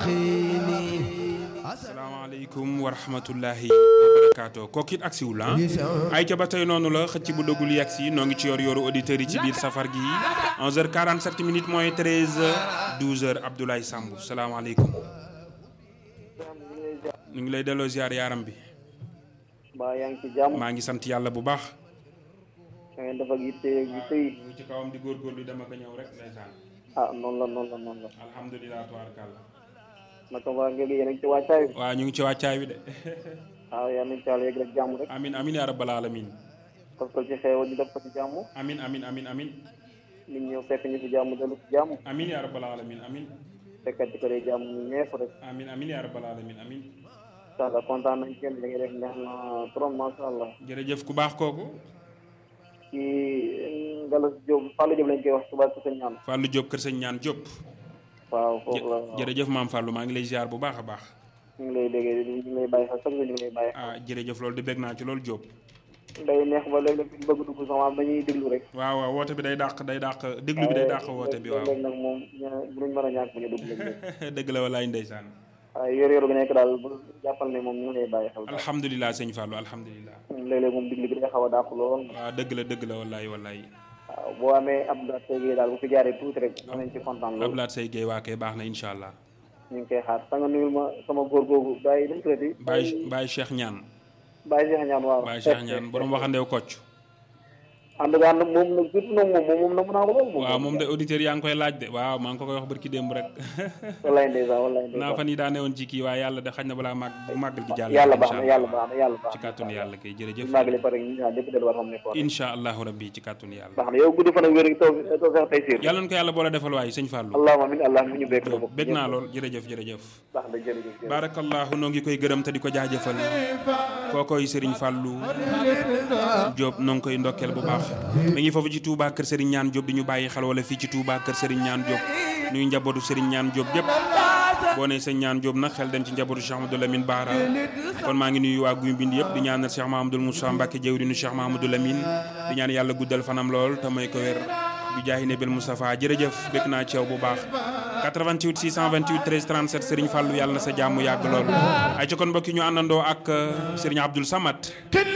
asalaamaaleykum wa rahmatullahi wa barakaatu kooku it agsiwul ah ay ca ba tey noonu la xëcc bu dëggul yegg si noo ngi ci yor yoru auditeurs yi ci biir safar gi 11h47 minutes moins 13 12h Abdoulaye Samb salaamaaleykum ñu ngi lay delloo ziar yaaram bi mbaa yaa ngi ci jàmm maa ngi sant yàlla bu baax da ngeen dafa yitte yitte yi ñu ci kawam di góorgóorlu dama ko ñëw rek ndeysaan ah noonu la noonu la noonu la alhamdulilah tubaarkàlla naka waa ngeen yéen a ngi ci wàccaay bi waaw ñu ngi ci wàccaay wi de waaw yal nañu ci yàlla yegg rek jàmm rek amin amin yaa rabbal alamin parce que ci xeewal ñu def ko ci jàmm amin amin amin amin nit ñëw fekk ñu ci jàmm dellu ci jàmm amin yaa rabbal alamin amin fekkat ci kër yi jàmm ñu ñeef rek amin amin yaa rabbal alamin amin incha allah kontaan nañ kenn li ngay def neex na trop macha allah jërëjëf ku baax kooku ci Galas Diop Fallou Diop lañ koy wax suba ci seen ñaan Fallou Diop kër sëñ ñaan Diop waaw foofu la jërëjëf maam Fallou maa ngi lay ziar bu baax a baax ñu ngi lay déggee ñu ngi lay bàyyi xel sax ñu ngi lay bàyyi ah jërëjëf loolu di bég naa ci loolu Diop day neex ba léeg-léeg ñu bëgg dugg sax maam dañuy déglu rek waaw waaw woote bi day dàq day dàq déglu bi day dàq woote bi waaw léeg nag moom buñ mën a ñàkk bu ñu dugg léeg-léeg dëgg la walaay ndeysaan waaye yor yor bi nekk daal bu jàppal ne moom ñu ngi lay bàyyi xel alhamdulilah sëñ Fallou alhamdulilah léeg-léeg moom digli bi day xaw a dàq lool waaw dëgg la dëgg la walaay walaay waaw boo amee ab daat tey daal bu fi jaaree tuuti rek danañ ci kontaan lool Ablaat say géey waa kay baax na incha allah ñu ngi koy xaar sa nga nuyul ma sama góor googu bàyyi dañ tuddati Baye Baye Cheikh ñaan bàyyi Cheikh ñaan waaw Baye Cheikh ñaan borom waxandew kocc ànd gaa nag moom nag surtout nag moom moom na mun naa ko lool moom waaw moom de auditeurs yaa ngi koy laaj de waaw maa ngi ko koy wax barki démb rek wallaay ndeysaan wallaay naa ndeysaan fan yi daa newoon ci kii waaye yàlla de xañ na balaa màgg bu màggal gi jàll yàlla baax na yàlla baax na yàlla baax ci kàttanu yàlla kay jërëjëf na màggali pare ñu ñaan lépp delluwaat xam ne ko incha allahu rabbi ci kàttanu yàlla baax na yow guddi fan ak wér taw taw sax tey siir yàlla na ko yàlla boole defal waaye sëñ Fallou allahumma amin allah mi ñu bekk la bokk bég naa lool jërëjëf jërëjëf baax na jërëjëf jërëjëf barakallahu noo ngi koy gërëm te di ko jaajëfal kookoy Serigne Fallou Diop noo ngi koy ndokkeel bu baax mi ngi foofu ci Touba kër Serigne Ñaan Diop di ñu bàyyi xel wala fii ci Touba kër Serigne Ñaan Diop nuy njabootu Serigne Ñaan Diop gépp boo ne sëñ Ñaan Diop nag xel dem ci njabootu Cheikh Amadou Lamine Bara kon maa ngi nuyu waa guy mbind yëpp di ñaanal Cheikh Mahamadou Moussa Mbacke jëwriñu Cheikh Mahamadou Lamine di ñaan yàlla guddal fanam lool te may ko wér bi jaahi nabil Moustapha jërëjëf békk naa ci yow bu baax 88 628 13 37 Serigne Fallou yàlla na sa jàmm yàgg lool ay ci kon mbokki ñu àndandoo ak Serigne Abdoul Samad